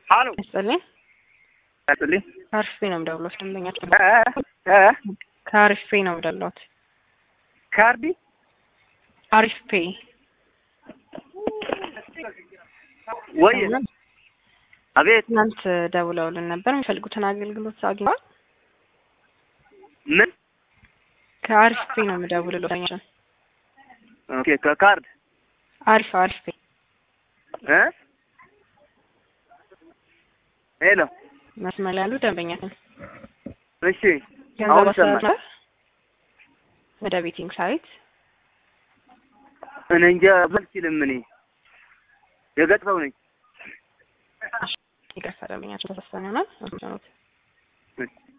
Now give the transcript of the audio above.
ሀሎ ይስጥልኝ። ያስጥልኝ ከአሪፍ ፔ ነው የምደውለው። ደንበኛችን እ እ ከአሪፍ ፔ ነው የምደውለውት። ካርዲ አሪፍ ፔ ወይ አቤት ትናንት ደውለውልን ነበር። የሚፈልጉትን አገልግሎት አግኝተዋል? ምን ከአሪፍ ፔ ነው የምደውልለው። ደንበኛችን ኦኬ ከካርድ አሪፍ አሪፍ ፔ እ ሄሎ መስመር ላይ ያሉ ደንበኛችን እሺ ገንዘብ አሁን አስተላልፈዋል ይሰማል ወደ ቤቲንግ ሳይት እኔ እንጃ አልችልም እኔ የገጠፈው ነኝ ይቅርታ፣ ደንበኛችን ተሳስተን ይሆናል።